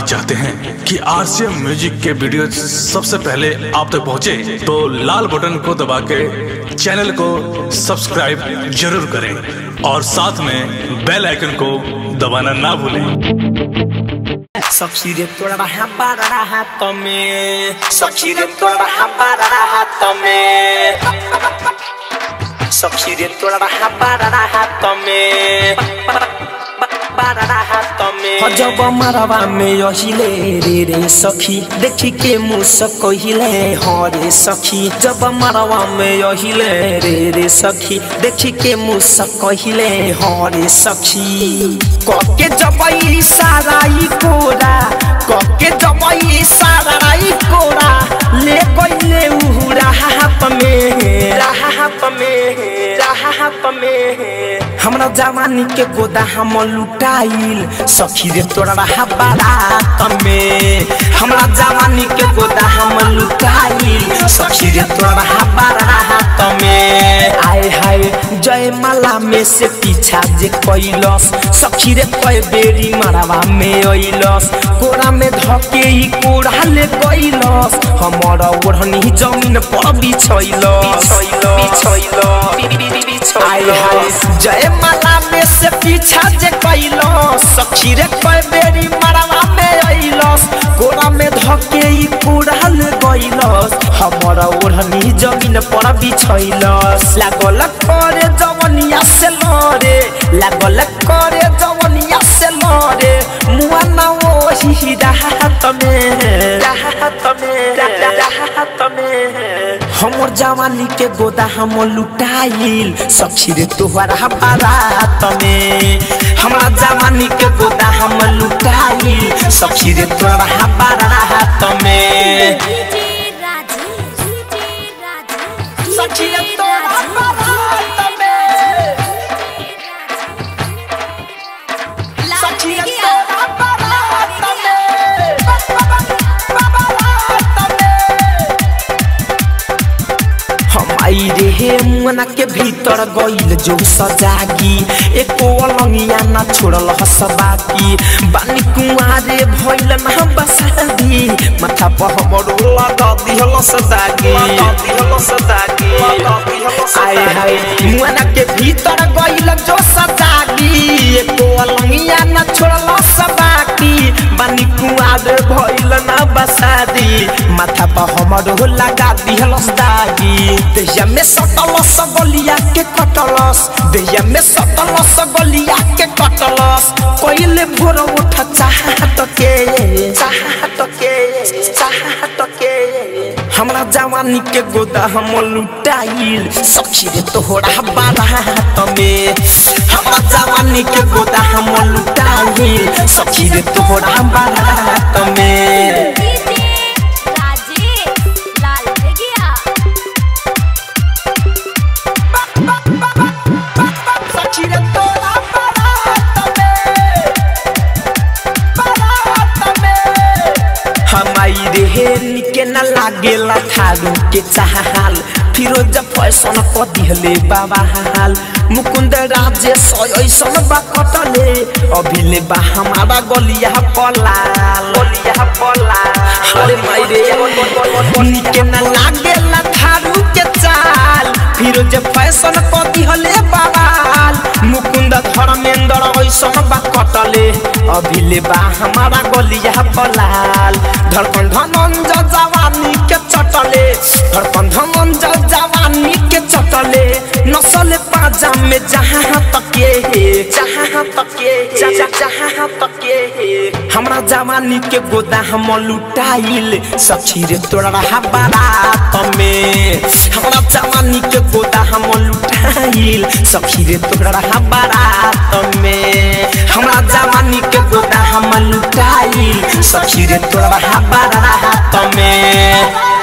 चाहते हैं कि आरसीएम म्यूजिक के वीडियो सबसे पहले आप तक पहुंचे, तो लाल बटन को दबा के चैनल को सब्सक्राइब जरूर करें और साथ में बेल आइकन को दबाना ना भूलें सखी रे तोरा रहा बारा रहा तमे सखी रे तोरा रहा बारा रहा तमे सखी रे तोरा रहा बारा रहा तमे बारा रहा तमे जब मरवा में यहिले रे रे सखी देखी के मुस कहिले हरे सखी जब मरवा में यहिले रे रे सखी देखी के मुस कहिले हरे सखी कके जबई साराई कोरा कके जबई साराई कोरा ले गइले उ राहत में राहत में राहत में हमरा जवानी के गोदा हम लुटाइल सखी रे तोरा रहा बारात में हमरा जवानी के गोदा हम लुटाइल सखी रे तोरा रहा बारात में आए हाय जय माला में से पीछा जे कैलस सखी रे कय बेरी मरवा में अइलस कोरा में धके ई कोड़ा ले कैलस हमर ओढ़नी जमीन पर बिछैलस बिछैलस आए हाय जय माला में से पीछा जे कैलस सखी रे कय बेरी मरवा में अइलस कोरा में धके ई कोड़ा ले कैलस हमर ओढ़नी जमीन पर बिछैलस लागल करे जवनिया से लरे लागल करे जवनिया से लरे मुआ ना ओही राहत में राहत में राहत में हमर जवानी के गोदा हम लुटाइल सखी रे तोहरा बारात में हमरा जवानी के गोदा हम लुटाइल सखी रे तोहरा बारात में सखी रे तोहरा बारात में सखी रे तोहरा बारात में बारात में हम आई रे हे मना के भीतर गइल जो सजागी एको अलंगिया ना छोड़ल हसबाकी बानी कुआरे भइल ना बसादी माथा पर हमर लगा दिहल सदागी लगा दिहल सदागी लगा दिहल आए हाय मना के भीतर गइल जो सजागी एको अलंगिया ना छोड़ल हसबाकी बानी कुआरे भइल ना बसादी माथा पर हमर लगा दिहल सदागी देहिया में सटल सगलिया के कटलस देहिया में सटल सगलिया के कटलस कोइले भोर उठ चाहत के चाहत के चाहत के हमरा जवानी के गोदा हम लुटाइल सखी रे तोहरा बारात में हमरा जवानी के गोदा हम लुटाइल सखी रे तोहरा बारात में सखी रे तोहरा बारात में बारात में हमाई रे निके न लागेला थारू के चाहाल फिरोज फैशन क दिहले बाबा हाल मुकुंद राजे सयसन बा कटले अभिले बा हमारा गलिया पलाल गलिया पलाल अरे माई रे निके न लागेला थारू के चाल फिरोज फैशन क दिहले बाबाल मुकुंद धर्मेंद्र ऐसन बा कटले अभिले बा हमारा गलिया पलाल धड़कन धनंज जवानी के चटले धड़कन धनंज जवानी के चटले नसल पाजा में जहाँ तके जहाँ तके जहाँ तके हमरा जवानी के गोदा हम लुटाइल सखी रे तोरा रहा बारात में हमरा जवानी के गोदा हम लुटाइल सखी रे तोरा रहा बारात में हमरा जवानी के गोदा हम लुटाइल सखी रे तोरा रहा बारात में